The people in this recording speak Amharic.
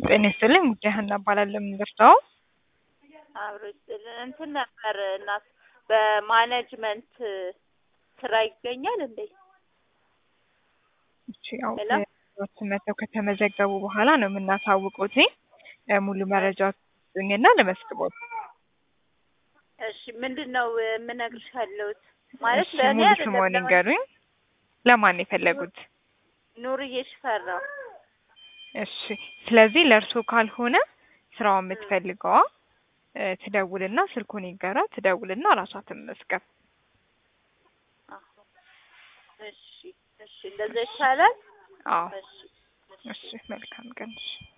ጤና ይስጥልኝ ጉዳይ ሀና እባላለሁ። የምንደርሰው አብሮ ይስጥልን። እንትን ነበር እናት በማኔጅመንት ስራ ይገኛል እንዴ? እሺ ያው ሄሎ? ሰዎች መጥተው ከተመዘገቡ በኋላ ነው የምናሳውቁት። ሙሉ መረጃ ስጡኝና ለመስግቦት። እሺ ምንድን ነው የምነግርሽ ያለሁት ማለት እሺ ለእኔ ሙሉ ስምዎን አይደለም ይንገሩኝ። ለማን ነው የፈለጉት? ኑርዬ ሽፈራው። እሺ ስለዚህ ለእርሶ ካልሆነ ስራውን የምትፈልገዋ እ ትደውልና ስልኩን ይንገራ ትደውልና ራሷ ትመዝገብ። አዎ። እሺ እሺ እንደዛ ይቻላል። አዎ እሺ እሺ መልካም ቀን። እሺ